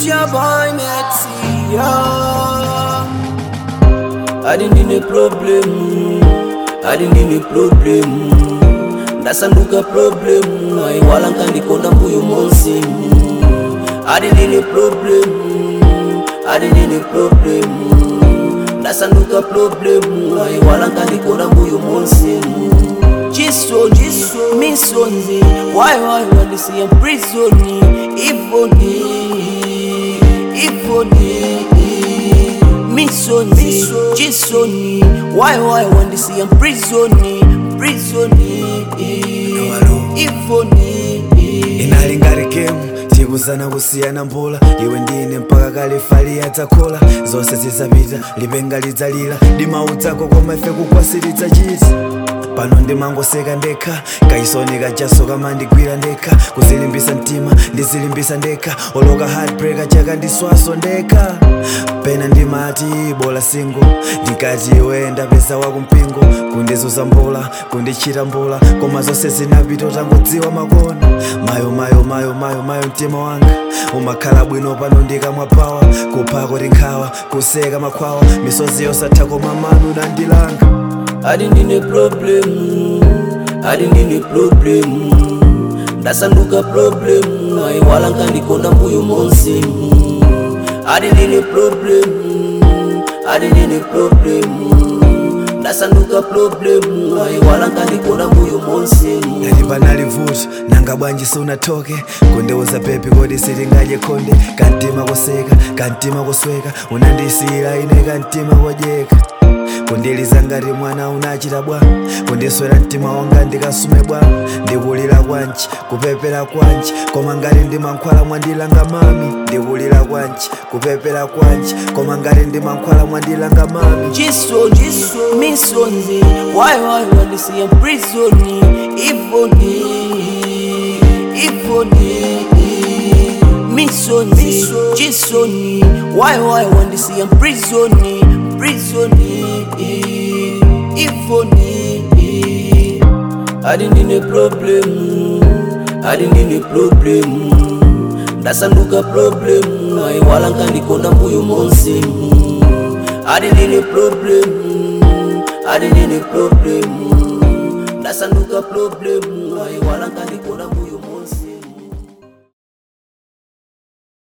It's your boy Maxi, yeah. I didn't need a problem. I didn't need a problem. ndasanduka problem aiwala nkandikonda mbuyo monse I didn't need a problem. I didn't need a problem. ndasanduka problem aiwala nkandikonda mbuyo monse chisoni misoni why why walisiya prisoni ivoni ivoni misoni chisoni why why wandisiya prisoni prisoni ivoni inali ngati gemu tikuzana kusiyana mbula iwe ndine mpaka kalifali adzakola zonse zizapita lipenga lidzalira dimaudzako koma ife kukwasiritsa chiti pano ndimangoseka ndekha kaisoni kajaso kamandigwira ndekha kuzilimbisa mtima ndizilimbisa ndekha oloka heartbreaker chaka ndiswaso ndekha pena ndimati bola singo ndikati iwe ndapeza wakumpingo kundizuza mbola kundichita mbola koma zonse zinapita utangodziwa makona mayo mayo mayo mayo mayo mtima wanga umakhala bwino pano ndikamwa pawa kuphako tinkhawa kuseka makhwawa misozi yosatha koma manu nandilanga I didn't need a problem. I didn't need a problem. ndasanduka problem aiwala nkandikonda mbuyo monse I didn't need a problem. I didn't need a problem. ndasanduka problem aiwala nkandikonda mbuyo monse ngati panali vuto nanga bwanji sunathoke kundiuza pepi kodi sitingadye khonde kantima koseka kantima kosweka unandisiyira ine kantima kodyeka kundiliza ngati mwana unachita bwa kundiswera mtima wanga ndikasume bwa ndikulira kwanji kupepera kwanji koma ngati ndimankhwala mwandilanga mami ndikulira kwanji kupepera kwanji koma ngati ndimankhwala mwandilanga mami chisoni misoni why why wandisiya prisoni ivoni ivoni misoni chisoni why why wandisiya prisoni prisoni ivoni I didn't need a problem. I didn't need a problem. ndasanduka problem aiwala nkandikonda mbuyo monse I didn't need a problem. I didn't need a problem. ndasanduka problem aiwala nkandikonda